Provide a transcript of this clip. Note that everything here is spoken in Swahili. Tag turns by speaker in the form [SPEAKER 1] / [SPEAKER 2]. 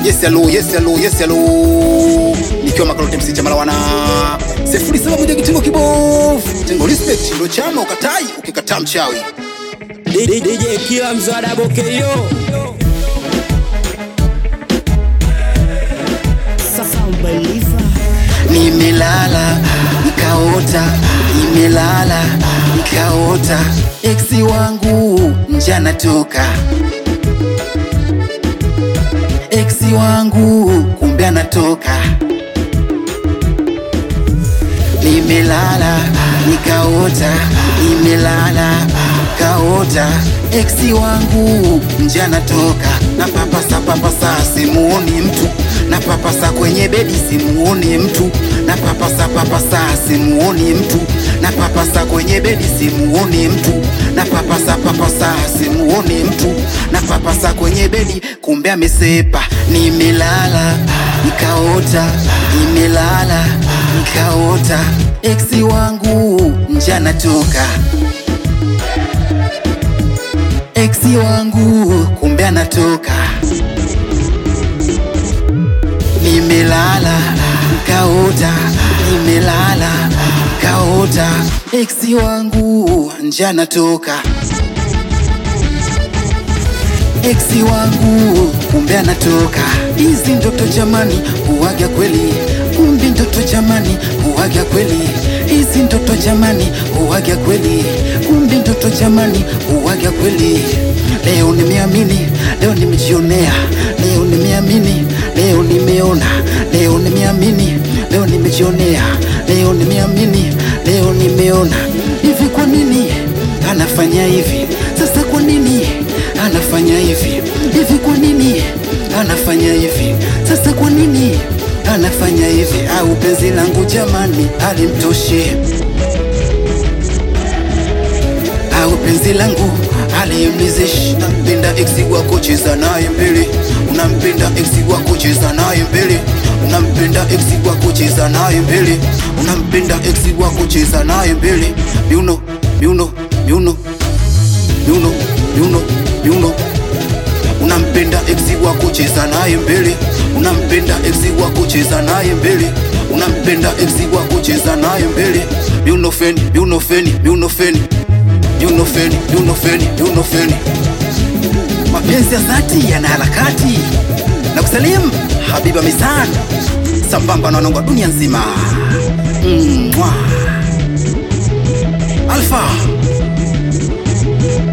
[SPEAKER 1] yes hello yes hello yes hello nikiwa makalote msicha malawana sifuri saba moja kitengo kibofu tengo respect ndo chama ukatai ukikataa mchawi
[SPEAKER 2] DJ kila mzada bokeyo
[SPEAKER 3] Sasa Believer
[SPEAKER 1] nimelala nikaota nimelala nikaota eksi wangu njana toka eksi wangu kumbe anatoka nimelala nikaota nimelala kaota eksi wangu njana toka na papasa papasa simuoni mtu na papasa kwenye bedi simuoni mtu na papasa papasa simuoni mtu na papasa kwenye bedi simuoni mtu na papasa papasa simuoni mtu na papasa kwenye bedi kumbe amesepa nimelala nikaota nimelala nikaota eksi wangu njana toka eksi wangu kumbe anatoka nimelala nkaota nimelala nkaota eksi wangu njana toka eksi wangu kumbe anatoka hizi ndoto jamani huwaga kweli kumbe ndoto jamani huwaga kweli hizi ndoto jamani huwaga kweli kumbe ndoto jamani huwaga kweli leo nimeamini leo nimejionea leo nimeamini leo nimeona leo nimeamini leo nimejionea leo nimeamini leo nimeona hivi kwa nini anafanya hivi sasa kwa nini anafanya hivi hivi kwa nini anafanya hivi sasa kwa nini anafanya hivi au penzi langu jamani alimtoshe au penzi langu alimlizeshi nampenda eksi wako cheza naye mbele unampenda eksi wako cheza naye mbele unampenda eksi wako cheza naye mbele unampenda eksi wako cheza naye mbele miuno miuno miuno miuno miuno miuno unampenda eksi wako cheza naye mbele unampenda eksi wako cheza naye mbele unampenda eksi wako cheza naye mbele miuno feni miuno feni miuno feni miuno feni miuno feni miuno feni mapenzi ya dhati yana harakati na kusalimu habiba misan sambamba na wanangu wa dunia nzima mm, mwah. alfa